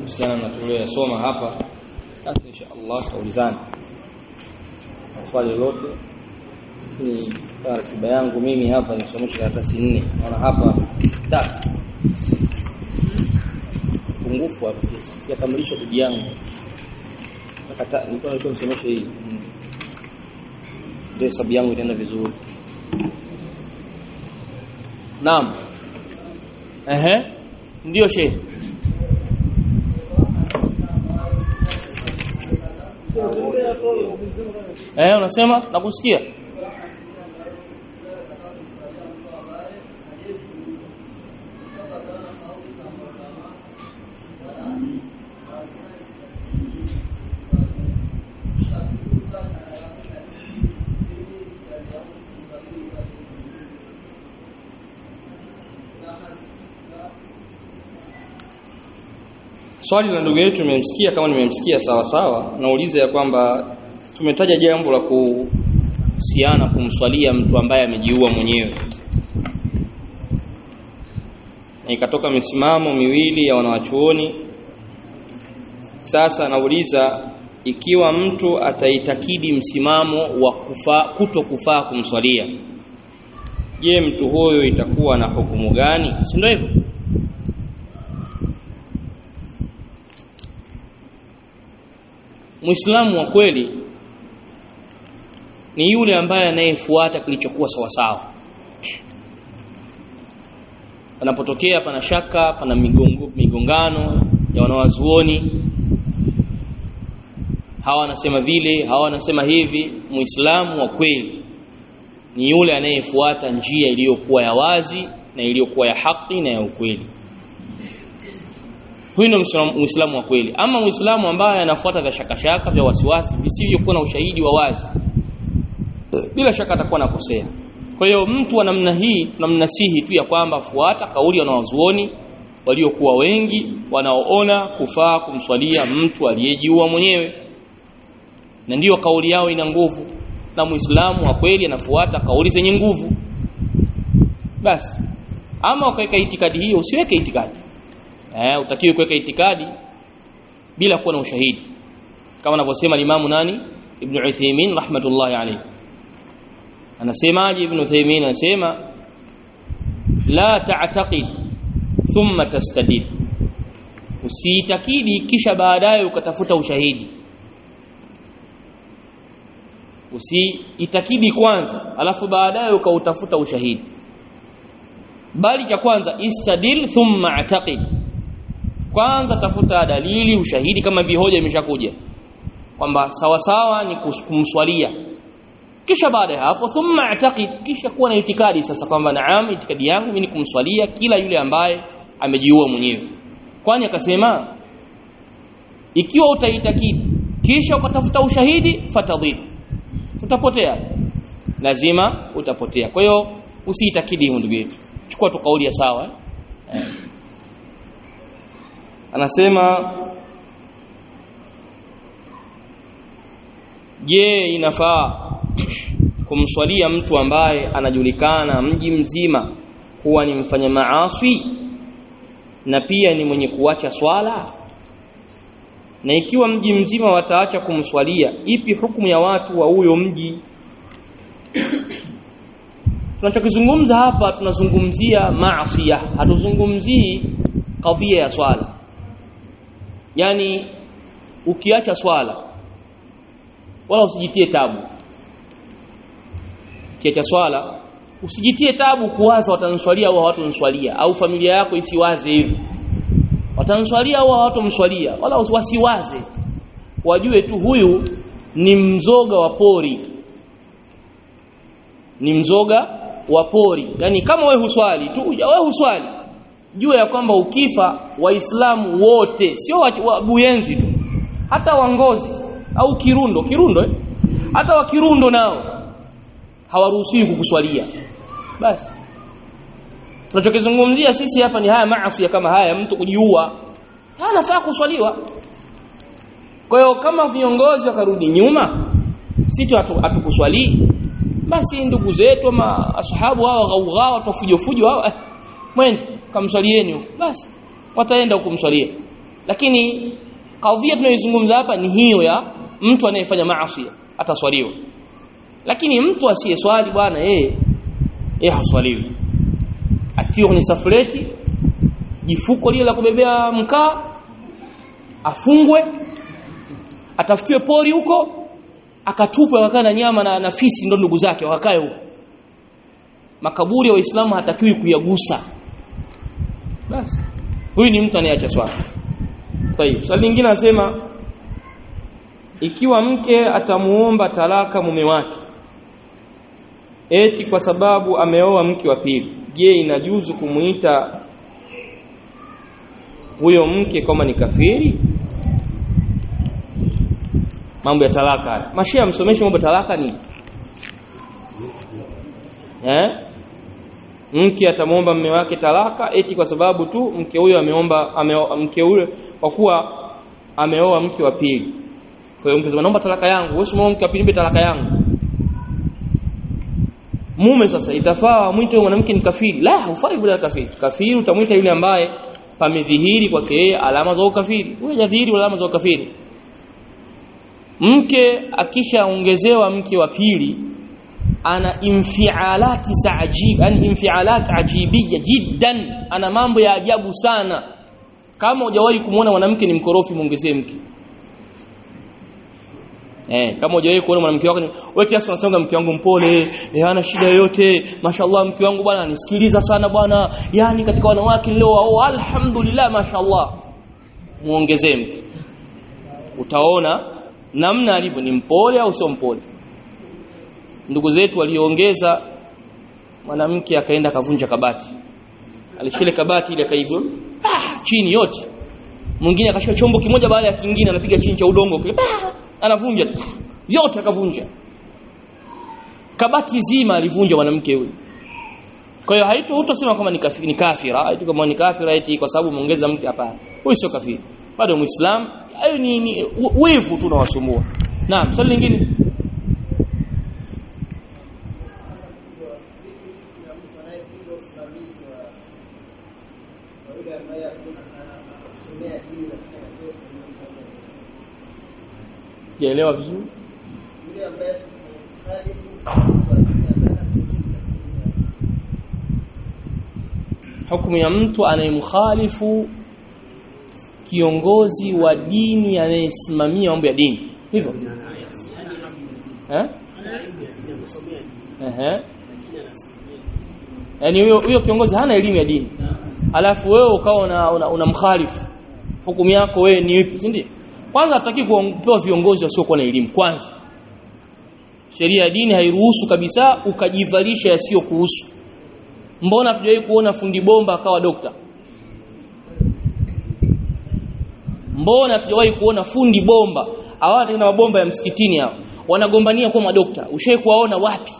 kuhusiana na tuliyosoma hapa basi insha Allah tutaulizana swali lolote ni ratiba yangu mimi hapa nisomeshe karatasi nne naona hapa tatu pungufu hapa sisi sijakamilisha bidii yangu nakata nilikuwa nilikuwa nisomeshe hii ndio hesabu yangu itaenda vizuri naam ehe ndio shehe Eh unasema nakusikia Swali la ndugu yetu nimemsikia kama nimemsikia sawa sawa nauliza ya kwamba tumetaja jambo la kuhusiana kumswalia mtu ambaye amejiua mwenyewe na ikatoka misimamo miwili ya wanawachuoni sasa nauliza ikiwa mtu ataitakidi msimamo wa kufa, kuto kufaa kumswalia je mtu huyo itakuwa na hukumu gani si ndio hivyo Muislamu wa kweli ni yule ambaye anayefuata kilichokuwa sawasawa. Panapotokea pana shaka, pana migongo, migongano ya wanawazuoni, hawa wanasema vile, hawa wanasema hivi, Muislamu wa kweli ni yule anayefuata njia iliyokuwa ya wazi na iliyokuwa ya haki na ya ukweli. Huyu ndio Muislamu wa kweli. Ama Muislamu ambaye anafuata vya shakashaka vya wasiwasi visivyokuwa na ushahidi wa wazi, bila shaka atakuwa nakosea. Kwa hiyo mtu wa namna hii tunamnasihi tu ya kwamba fuata kauli ya wanawazuoni waliokuwa wengi wanaoona kufaa kumswalia mtu aliyejiua mwenyewe, na ndiyo kauli yao ina nguvu, na Muislamu wa kweli anafuata kauli zenye nguvu. Basi ama ukaweka itikadi hiyo, usiweke itikadi eh utakiwe kuweka itikadi bila kuwa na ushahidi kama anavyosema Imamu nani Ibn Uthaymeen rahmatullahi alayhi anasema Ibn Uthaymeen anasema la ta'taqid thumma tastadil usiitakidi kisha baadaye ukatafuta ushahidi usiitakidi kwanza alafu baadaye ukautafuta ushahidi bali cha kwanza istadil thumma ataqid kwanza tafuta dalili ushahidi kama vihoja imeshakuja kwamba sawa sawa ni kumswalia kisha baada ya hapo thumma ataqid kisha kuwa na itikadi sasa kwamba naam itikadi yangu mimi ni kumswalia kila yule ambaye amejiua mwenyewe kwani akasema ikiwa utaitakidi kisha ukatafuta ushahidi fatadhil utapotea lazima utapotea kwa hiyo usiitakidi ndugu yetu chukua tu kauli ya sawa eh? anasema je inafaa kumswalia mtu ambaye anajulikana mji mzima kuwa ni mfanya maaswi na pia ni mwenye kuacha swala na ikiwa mji mzima wataacha kumswalia ipi hukumu ya watu wa huyo mji tunachokizungumza hapa tunazungumzia maasiya hatuzungumzii kadhia ya swala yani ukiacha swala wala usijitie tabu ukiacha swala usijitie tabu kuwaza watanswalia au hawatanswalia au familia yako isiwaze hivi watanswalia au hawatomswalia wala wasiwaze wajue tu huyu ni mzoga wa pori ni mzoga wa pori yani kama wewe huswali tu wewe huswali jua ya kwamba ukifa waislamu wote sio wa buyenzi tu hata wangozi au kirundo kirundo eh? hata wa kirundo nao hawaruhusiwi kukuswalia basi tunachokizungumzia sisi hapa ni haya maasi kama haya mtu kujiua anafaa kuswaliwa kwa hiyo kama viongozi wakarudi nyuma sisi hatukuswalii basi ndugu zetu ama ashabu hao ghaugha watu fujo fujo hao eh, mwende kamswalieni huko basi wataenda kumswalia lakini kadhia tunayoizungumza hapa ni hiyo ya mtu anayefanya maasi ataswaliwa lakini mtu asiyeswali bwana yeye yeye haswaliwi atiwe kwenye safureti jifuko lile la kubebea mkaa afungwe atafutiwe pori huko akatupwe akakaa na nyama na, na fisi ndo ndugu zake wakakae huko makaburi ya waislamu hatakiwi kuyagusa basi huyu ni mtu anayeacha swala tayib swali lingine anasema ikiwa mke atamuomba talaka mume wake eti kwa sababu ameoa mke wa pili je inajuzu kumuita huyo mke kama ni kafiri mambo ya talaka haya mashia msomeshe mambo ya talaka ni eh mke atamwomba mume wake talaka eti kwa sababu tu mke huyo ameomba ame, mke huyo kwa kuwa ameoa mke wa pili kwa hiyo mke naomba talaka yangu wewe usimwombe mke wa pili talaka yangu mume sasa itafaa mwite mwanamke ni kafiri la hufai bila kafiri kafiri utamwita yule ambaye pamedhihiri kwake yeye alama za ukafiri huyo hajadhihiri alama za ukafiri mke akishaongezewa mke wa pili ana infialati za ajib yani infialat ajibiyya jiddan ana mambo ya ajabu sana kama hujawahi kumuona mwanamke ni mkorofi muongezee mke Eh, kama hujawahi kuona mwanamke wako wewe kiasi unasema mke wangu mpole, eh, hana shida yoyote. Mashallah mke wangu bwana anisikiliza sana bwana. Yaani katika wanawake leo oh, alhamdulillah mashallah. Muongezee mke. Utaona namna alivyo ni mpole au sio mpole. Ndugu zetu waliongeza mwanamke akaenda akavunja kabati. Alishikile kabati ile akaivyo ah, chini yote. Mwingine akashika chombo kimoja baada ya kingine anapiga chini cha udongo kile. Ah, anavunja vyote akavunja kabati zima alivunja mwanamke huyu kwa hiyo haito utasema kama ni kafiri ni kafira haito kama ni kafira eti kwa sababu muongeza mke hapana huyu sio kafiri bado muislam hayo ni, ni wivu tu unawasumbua naam swali lingine sijaelewa vizuri hukumu ya mtu anayemkhalifu kiongozi wa dini anayesimamia mambo ya dini hivyo eh eh yani huyo huyo kiongozi hana elimu ya dini alafu wewe ukawa unamkhalifu una, una hukumu yako wewe ni ipi si ndio kwanza hataki kupewa viongozi wasiokuwa na elimu kwanza sheria ya dini hairuhusu kabisa ukajivalisha yasiyo kuhusu mbona hatujawahi kuona fundi bomba akawa dokta mbona hatujawahi kuona fundi bomba hawa tena mabomba ya msikitini hao wanagombania kuwa madokta ushawahi kuwaona wapi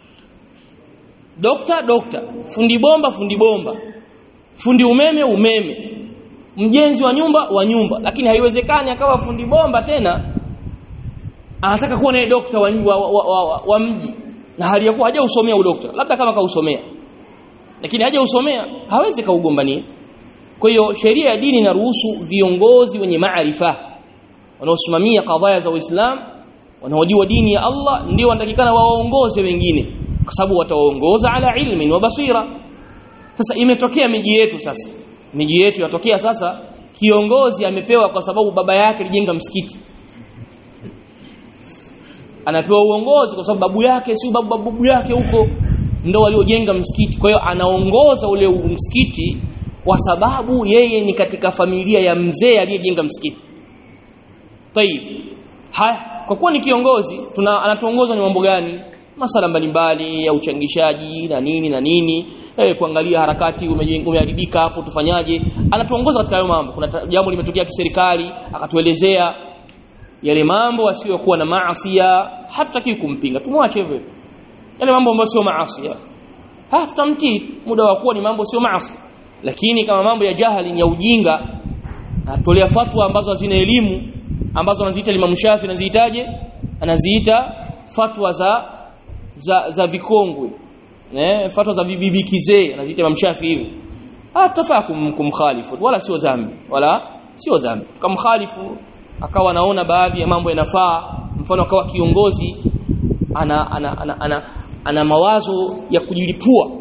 dokta dokta fundi bomba fundi bomba fundi umeme umeme mjenzi wa nyumba wa nyumba lakini haiwezekani akawa fundi bomba tena anataka kuwa naye dokta wa, wa, wa, wa, wa, wa mji na hali ya kuwa hajausomea udokta labda kama kausomea lakini hajausomea hawezi kaugombania kwa hiyo sheria ya dini inaruhusu viongozi wenye maarifa wanaosimamia kadhaya za Uislamu wanaojua dini ya Allah ndio wanatakikana waongoze wengine kwa sababu watawaongoza ala ilmin wa basira sasa imetokea miji yetu sasa miji yetu yatokea sasa kiongozi amepewa kwa sababu baba yake alijenga msikiti anapewa uongozi kwa sababu babu yake si babu babu yake huko ndo waliojenga msikiti kwa hiyo anaongoza ule msikiti kwa sababu yeye ni katika familia ya mzee aliyejenga msikiti tayib haya kwa kuwa ni kiongozi tuna anatuongoza ni mambo gani masala mbalimbali ya uchangishaji na nini na nini eh, kuangalia harakati umeharibika hapo tufanyaje anatuongoza katika hayo mambo kuna jambo limetokea kiserikali akatuelezea yale mambo asiyokuwa na maasiya hatutaki kumpinga tumwache hivyo yale mambo ambayo sio maasiya ha tutamtii muda wa kuwa ni mambo sio maasi lakini kama mambo ya jahali ni ya ujinga atolea fatwa ambazo hazina elimu ambazo anaziita Imam Shafi anaziitaje anaziita fatwa za za za vikongwe eh fatwa za bibi kizee anaziita Imam Shafi hivi ah tutafaa kum, kumkhalifu wala sio dhambi wala sio dhambi tukamkhalifu akawa anaona baadhi ya mambo yanafaa mfano akawa kiongozi ana ana, ana, ana, ana mawazo ya kujilipua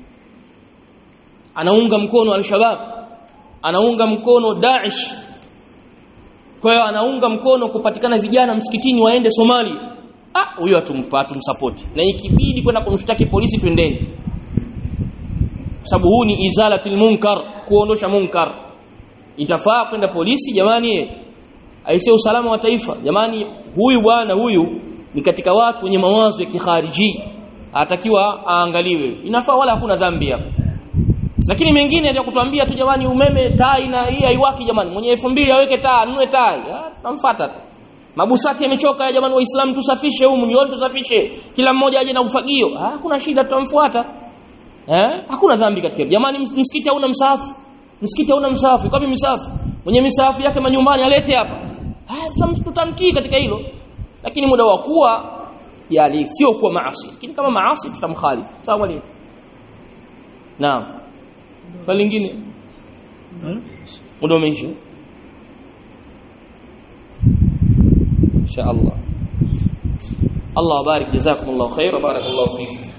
anaunga mkono al-shabab anaunga mkono Daesh kwa hiyo anaunga mkono kupatikana vijana msikitini waende Somalia ah huyo atumpa tumsupport na ikibidi kwenda kumshtaki polisi twendeni sababu huu ni izalatul munkar kuondosha munkar itafaa kwenda polisi jamani aisee usalama wa taifa jamani huyu bwana huyu ni katika watu wenye mawazo ya kikhariji atakiwa aangaliwe inafaa wala hakuna dhambi hapo lakini mengine ya kutuambia tu jamani umeme taa ina hii haiwaki jamani mwenye 2000 aweke taa anunue taa tunamfuata tu mabusati yamechoka ya jamani waislamu tusafishe humu nione tusafishe kila mmoja aje na ufagio ah hakuna shida tutamfuata eh hakuna dhambi katika jamani msikiti hauna msahafu msikiti hauna msahafu kwa msahafu mwenye misahafu yake manyumbani alete hapa ah tutamtii katika hilo lakini muda wa kuwa yali sio kuwa maasi lakini kama maasi tutamkhalifu sawa mwalimu naam swali lingine muda umeisha insha Allah Allah barik jazakumullahu khair barakallahu fikum